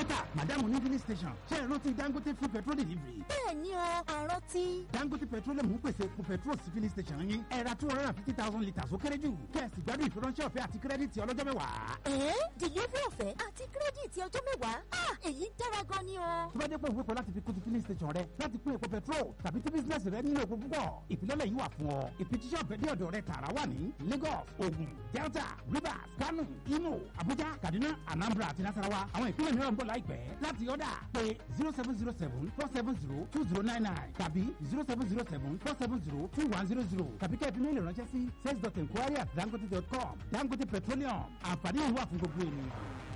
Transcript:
dókítà madamu ní filling station ṣe é rántí dangote free petrol delivery. bẹ́ẹ̀ ni o àrántí. dangote petroleum ń pèsè epo petrol sí filling station yín ẹ ra two hundred and fifty thousand litres ó kéré jù kẹ́ẹ̀sì gbádùn ìfiránṣẹ́ ọ̀fẹ́ àti kírẹ́dìtì ọlọ́jọ́ mẹ́wàá. ẹ̀ẹ́ delivery ọ̀fẹ́ àti kírẹ́dìtì ọjọ́ mẹ́wàá ah èyí dára gan ni o. tó bá dé pé òwe kan láti fi kún ti filling station rẹ láti pín epo petrol tàbí tí bísíǹnẹ̀sì rẹ nílò epo púpọ̀ ìfilọ́lẹ̀ yìí wà fún ọ ìfijíṣẹ́ ọ̀fẹ́ dé ọ̀dọ̀ rẹ tààrà wà ní Lagos Ogun Delta Rivers Kano Imo Abuja Kaduna Anambra àti Nasarawa àwọn ìpínlẹ̀ mìíràn ń bọ̀ láìpẹ́ láti ọ̀dà pé zero seven zero seven four seven zero two zero nine nine tàbí zero seven zero seven four seven zero two one zero zero tàbí kẹ́ẹ̀fì méèlì ránṣẹ́ sí sales dot enquiry at dangote dot com Dangote Petroleum àǹfààní ìwà fún gbogbo ènìyàn.